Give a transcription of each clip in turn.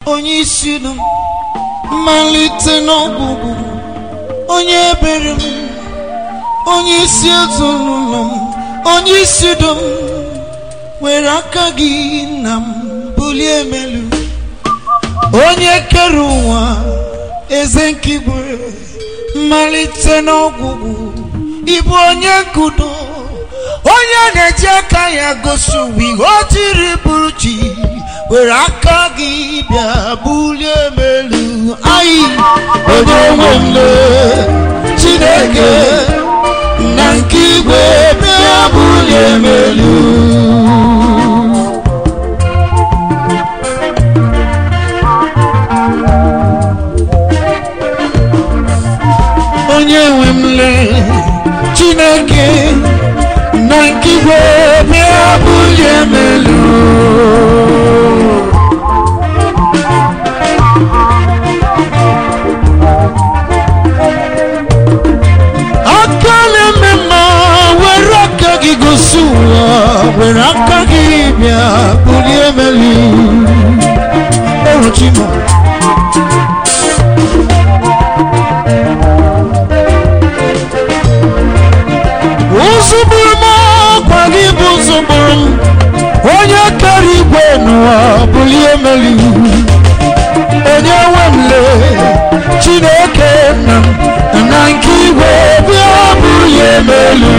onye isi m mmalite n'ọgwụgwụ onye ebere m onye isi ezinụlọ m onye isi do m were aka gị na m bulie emelu onye kere ụwa eze nkigwe mmalite n'ọgwụgwụ ịbụ onye nkudo onye na-eji aka ya gosi ụwa ihe o jiri bụrụ chi were aka gị bịa bulie emelu anyị onye nwe mle chineke na nke igwe bịa bulie emelu onye nwe m lee chineke na nke igwe bịa bulie m elu aka na-eme mma were aka gị gosi ụwa were aka gị bịa bulie m elu eruchimo ụzụgburu m ọkwa gị bụ ụzụgburu m onye kere igwe n'ụwa bulie meli onye nwe m lee chineke nna m na nke igwe bịa bulie melu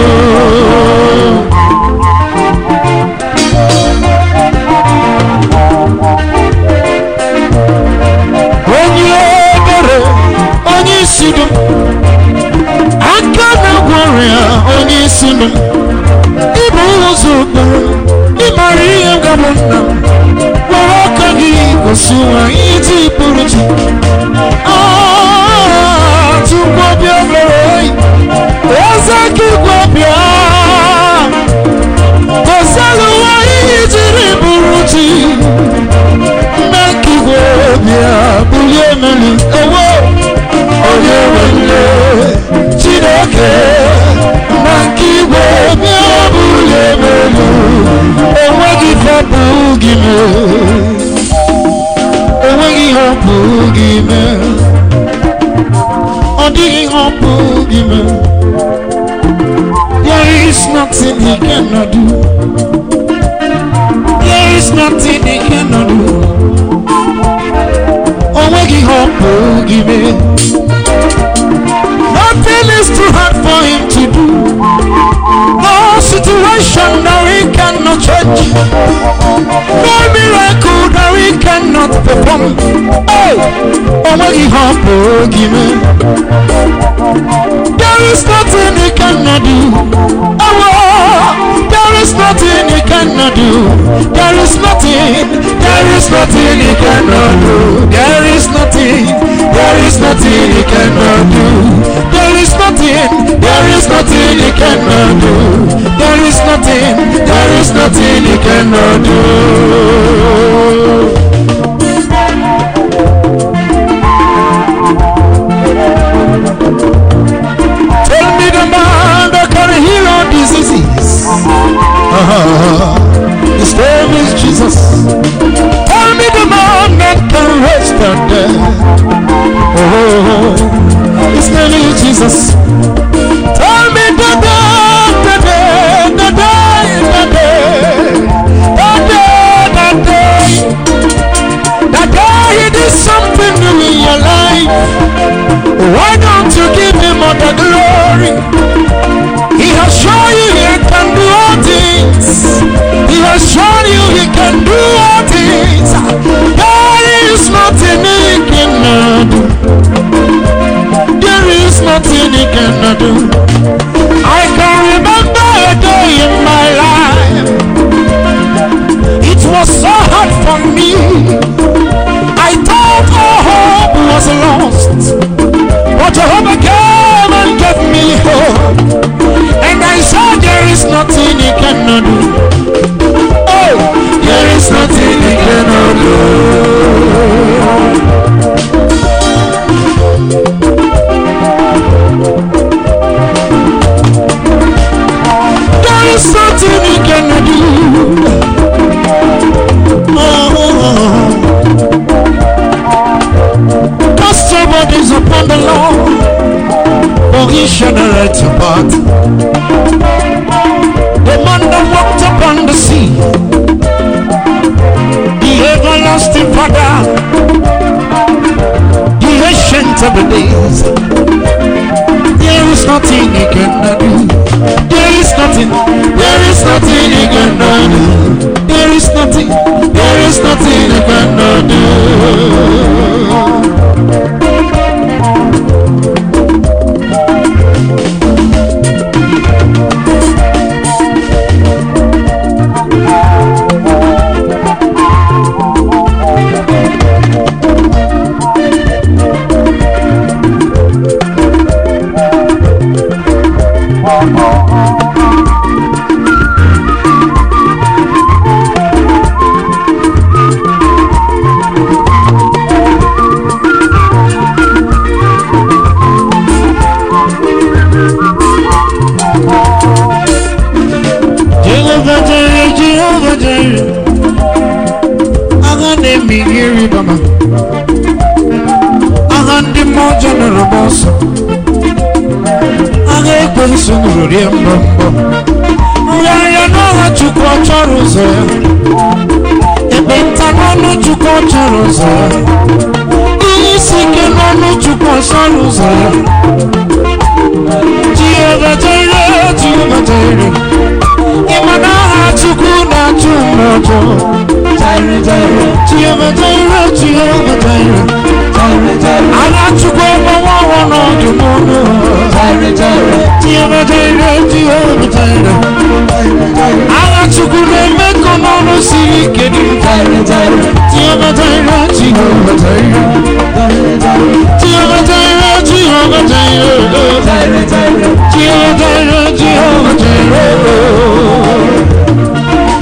onye ebere onye isi dum aka na-agwọ ọrịa onye isi m ịbụ ụzọ okporo ịmara ihe gabụ nna m were aka gị gosi ụwa iji pụrụ chi tupu ọbịa mere oyi eze gị gwabịa gosielu ụwa ihe jiri bụrụ chi nna nke igwe bịa bulie melu ewo onye nwere chineke na nke igwe bịa bulie melu enweghị fọpụ gị mee enweghị họpụ gị mee ọ dịghị họpụ gị mee there is nothing he cannot do there is nothing he cannot do onweghị họpụ gị mee Nothing is too hard for him to do. No situation that he cannot change. No miracle that he cannot perform. Hey, only hope give me. There is nothing he cannot do. Oh, there is nothing he cannot do. There is nothing. There is nothing he cannot do. There is nothing. There is nothing he cannot do. There is nothing, there is nothing he cannot do. There is nothing, there is nothing he cannot do. Tell me the man that can heal all diseases. Ah, His name is Jesus. Tell me the man that can raise the dead. Oh, his name is Jesus. Tell me the day, the day, the day, the day, the day, the day, the day he did something new in your life. Why don't you give him all the glory? He has shown you he can do all things. He has shown you he can do all things. There is nothing he cannot missionary to part. The man that walked upon the sea. The everlasting Father. The ancient of the days. There is nothing he cannot do. There is nothing. There is nothing he cannot do. There is nothing. There is nothing he cannot do. Jehovah Jireh, Jehovah Jireh. Agha na-eme ihe ịrịba ama. Agha ndị mmụọ ọjọọ nụrụ m ọsọ. Agha ekwensu nụrụ rie mbọ mbọ. Nrịarịa n'ọha Chukwu ọ chọrọ ụzọ ya. Ekpenta n'ọnụ Chukwu ọ chọrọ ụzọ ya. Ihe isi ike n'ọnụ Chukwu ọ chọrọ ụzọ ya. Jehovah Jireh, Jehovah Jireh. Ịma na aha Chukwu na-achụ m ọjọọ. Jehovah Jireh, Jehovah Jireh. Agha Chukwu agbawa ọnwa n'ọdụ n'ọnụ. Jehovah Jireh, Jehovah Jireh. Agha Chukwu na-eme ka ọnụ siri ike dị. Jehovah Jireh, Jehovah Jireh. Jehovah Jireh, Jehovah Jireh. Jehovah Jireh, Jehovah Jireh.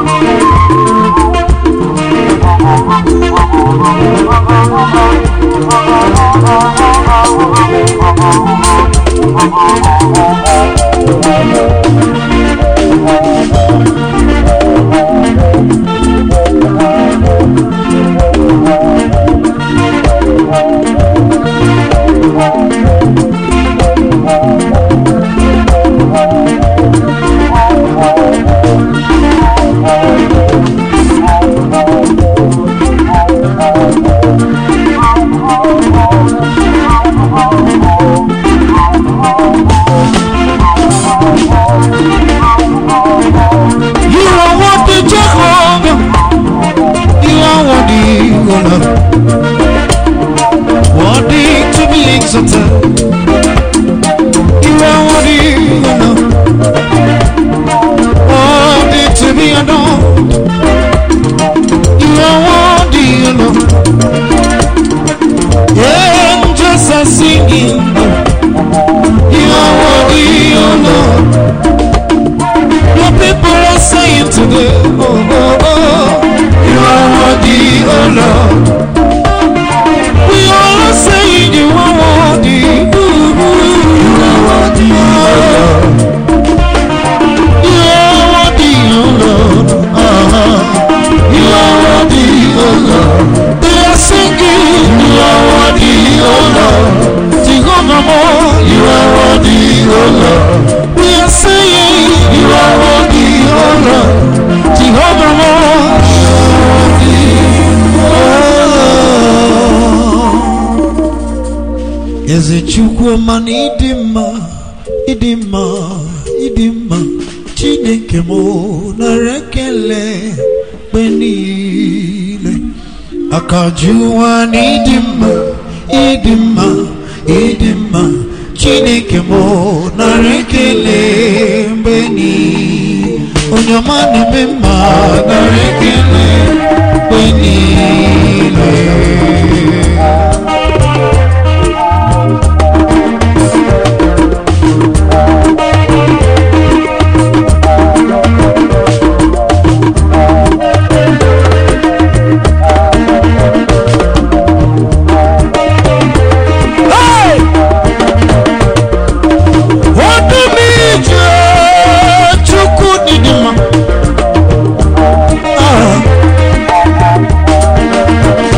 You are worthy, Jehovah. You are worthy, O Lord. Worthy to be exalted. You are worthy, O Lord. Worthy to be adored. You are worthy, O Lord. Angels are singing. You are worthy, O Lord. Your people are saying today, oh, oh, oh, you are worthy, oh Lord. We all are saying you are worthy, ooh, ooh, you are worthy, oh Lord. You are worthy, oh Lord. Uh-huh. You are worthy, oh Lord. They are singing, you are worthy, oh Lord. Jehovah, more, you are worthy, oh Lord. We are saying, you are worthy, oh Lord. Jehovah, more, you are worthy, oh Lord. Eze Chukwuma na ịdị mma, ịdị mma, ịdị mma. Chineke m nara ekele mgbe niile. Akajuwa na ịdị mma, ịdị mma, ịdị mma. Chineke m nara ekele mgbe niile. Onye ọma na-eme mma nara ekele mgbe niile. Hey! Odumije Chukwu dịdị mma. Ah.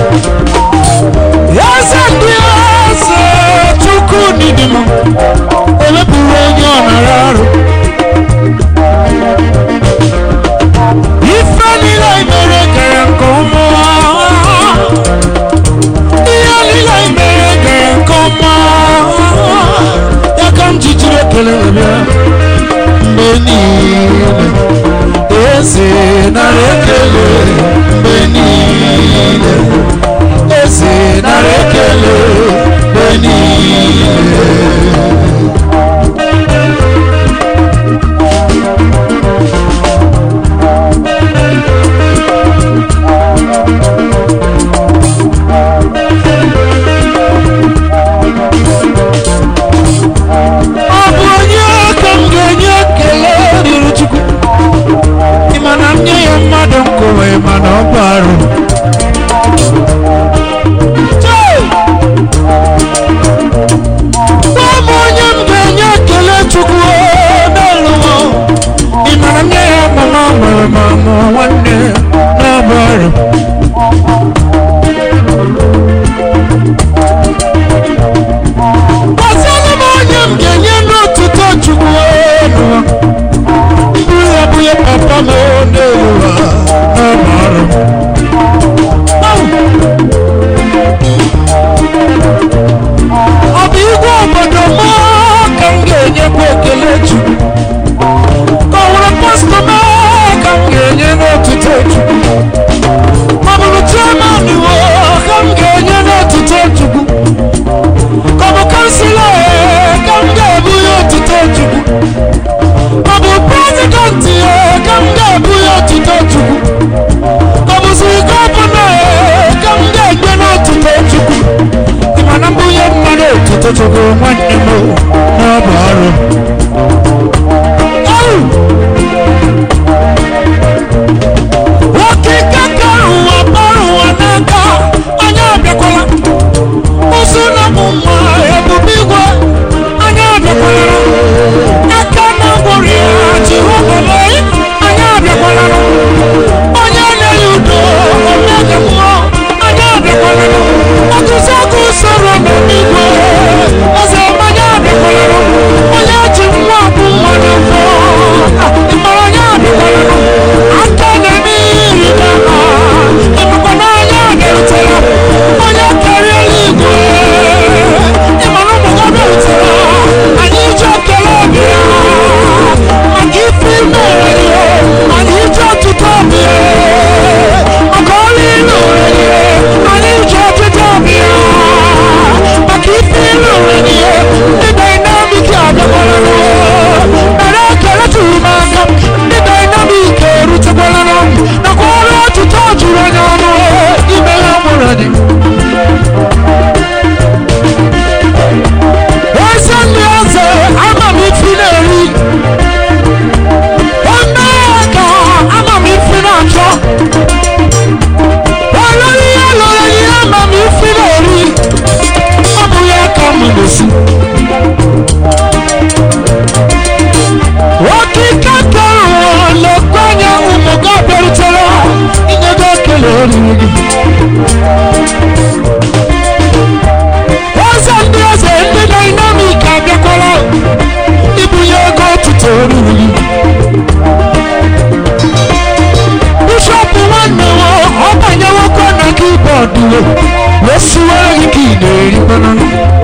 wee siwere gị ka ị na-eri mmanụ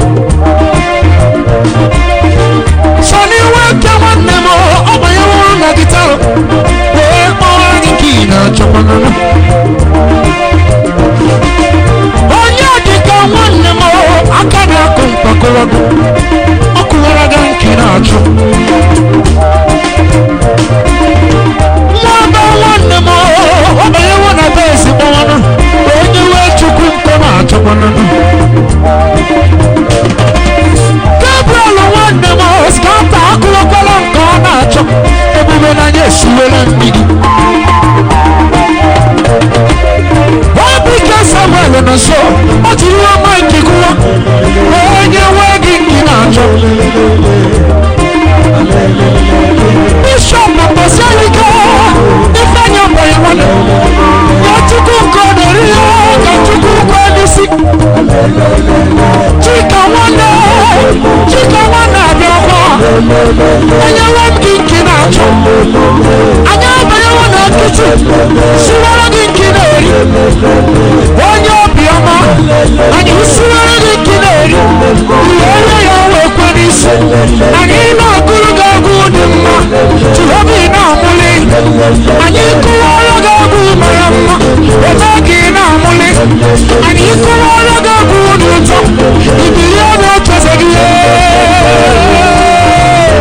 sọni nwoke nwanne m ọ banyeworo na gịtarụ wee kpọọ gị ka ị na-achọ mmanụ onye dịka nwanne m aka na-akụ mkpakọrọ gị ọ kụwara gị nke na-achụ nwaba nwanne m ọ banyewo na be ezigbo nwanụ onye wee chukwu nkọ na-achọ mmanụ gabriel nwanne m skata akụwakwala nke ọ na-achọ ebube n'anya esiwela mmiri Wabike Samuel nọ nso ọ jiri nwa maịkị gụwa onye nwee gị nke na-achọ bishọp mbọsialike ifeanyi mbanye nwanne ya chukwu nke ọ na-eri ya ka chukwu nke n'isi chika nwanne chika nwanne abịakwa enyewe m gị nke na-achọ anyị abanyewo na nkịtị siwara gị nke na-eri onye obiọma anyị siwara gị nke na-eri ihe onye ya wee kwe n'isi anyị na-agụrụ gị agụ dị mma jehova ị na-amụli anyị kụwara gị agụ mara mma ebe gị na-amụli anyị kụwara gị agụ dị ụtọ ibilie na-echeze gị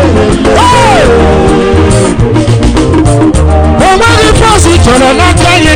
Hey! o nweghị fọs chọrọ n'aka ya